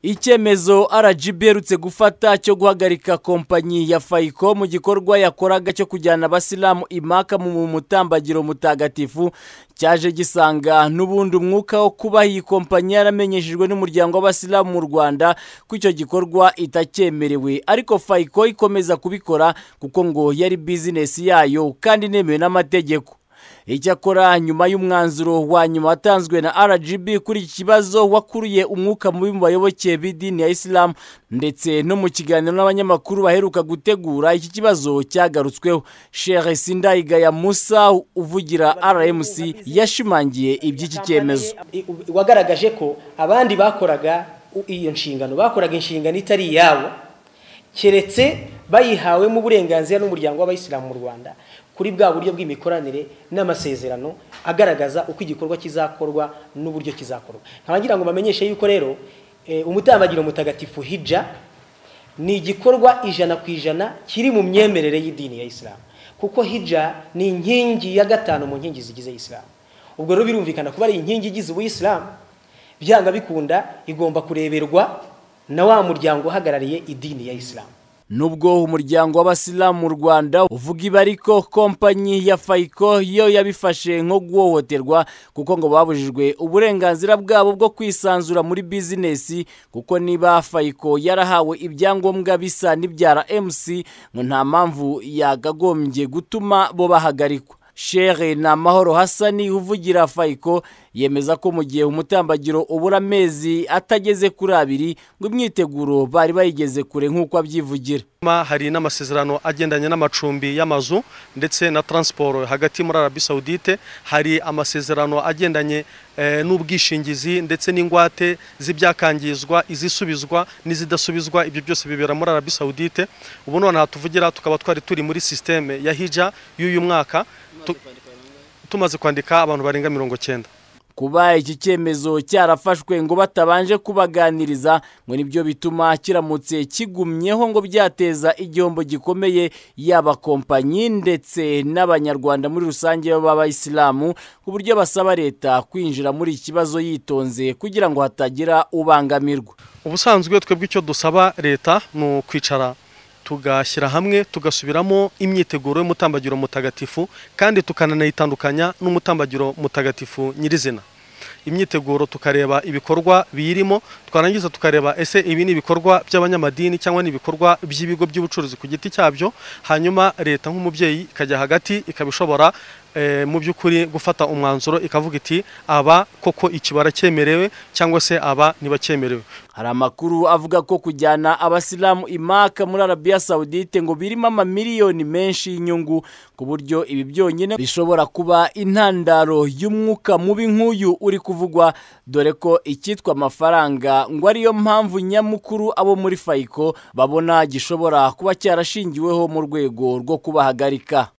icyemezo RGB iherutse gufata cyo guhagarika kompanyi ya fayiko mu gikorwa yakoraga cyo kujyana abasilamu imaka mu mutambagiro mutagatifu cyaje gisanga n'ubundi umwuka wo kuba iyi kompanyi yaramenyeshejwe n'umuryango w'abasilamu mu Rwanda ko icyo gikorwa itakyemerewe ariko fayiko ikomeza kubikora kuko ngo yari bizinesi yayo kandi inemewe n'amategeko icyakora nyuma y'umwanzuro wa nyuma watanzwe na RGB kuri iki kibazo wakuriye umwuka mubi mu bayoboke b'idini ya isilamu ndetse no mu kiganiro n'abanyamakuru baheruka gutegura iki kibazo cyagarutsweho Sheikh Sindayigaya Musa uvugira RMC yashimangiye iby'iki cyemezo wagaragaje ko abandi bakoraga iyo nshingano bakoraga inshingano itari iyabo keretse bayihawemo uburenganzira n'umuryango w'abayisilamu mu Rwanda kuri bwa buryo bw'imikoranire n'amasezerano agaragaza uko igikorwa kizakorwa n'uburyo kizakorwa nkabagira ngo bamenyeshe yuko rero umutambagiro mutagatifu hija ni igikorwa ijana ku ijana kiri mu myemerere y'idini ya isilamu kuko hija ni inkingi ya gatanu mu nkingi zigize isilamu ubwo rero birumvikana kuba ari inkingi igize ubuyisilamu byanga bikunda igomba kureberwa na wa muryango uhagarariye idini ya isilamu nubwo umuryango w'abasilamu mu Rwanda uvuga ibariko kompanyi ya Fayiko yo yabifashe nko guhohoterwa kuko ngo babujijwe uburenganzira bwabo bwo kwisanzura muri bizinesi kuko niba Fayiko yarahawe ibyangombwa bisa n'ibya RMC ngo nta mpamvu yagagombye gutuma bo bahagarikwa Shere na Mahoro Hassani uvugira Fayiko yemeza ko mu gihe umutambagiro ubura amezi atageze kuri abiri ngo imyiteguro bari bayigeze kure nk'uko abyivugira hari n'amasezerano agendanye n'amacumbi y'amazu ndetse na taransiporo hagati muri arabi sawudite hari amasezerano agendanye n'ubwishingizi ndetse n'ingwate z'ibyakangizwa izisubizwa n'izidasubizwa ibyo byose bibera muri arabi sawudite ubu noneho tuvugira tukaba twari turi muri sisiteme ya hija y'uyu mwaka tumaze kwandika abantu barenga mirongo cyenda kuba iki cyemezo cyarafashwe ngo batabanje kubaganiriza ngo nibyo bituma kiramutse kigumyeho ngo byateza igihombo gikomeye yaba kompanyi ndetse n'abanyarwanda muri rusange b'abayisilamu ku buryo basaba leta kwinjira muri iki kibazo yitonze kugira ngo hatagira ubangamirwa ubusanzwe twebwe icyo dusaba leta ni ukwicara tugashyira hamwe tugasubiramo imyiteguro y'umutambagiro mutagatifu kandi tukananayitandukanya n'umutambagiro mutagatifu nyirizina imyiteguro tukareba ibikorwa biyirimo twarangiza tukareba ese ibi ni ibikorwa by'abanyamadini cyangwa ni ibikorwa by'ibigo by'ubucuruzi ku giti cyabyo hanyuma leta nk'umubyeyi ikajya hagati ikaba ishobora mu by'ukuri gufata umwanzuro ikavuga iti aba koko ikibara cyemerewe cyangwa se aba ntibacyemerewe hari amakuru avuga ko kujyana abasilamu imaka muri arabiya sawudite ngo birimo amamiliyoni menshi y'inyungu ku buryo ibi byonyine bishobora kuba intandaro y'umwuka mubi nk'uyu uri kuvugwa dore ko icyitwa amafaranga ngo ariyo mpamvu nyamukuru abo muri fayiko babona gishobora kuba cyarashingiweho mu rwego rwo kubahagarika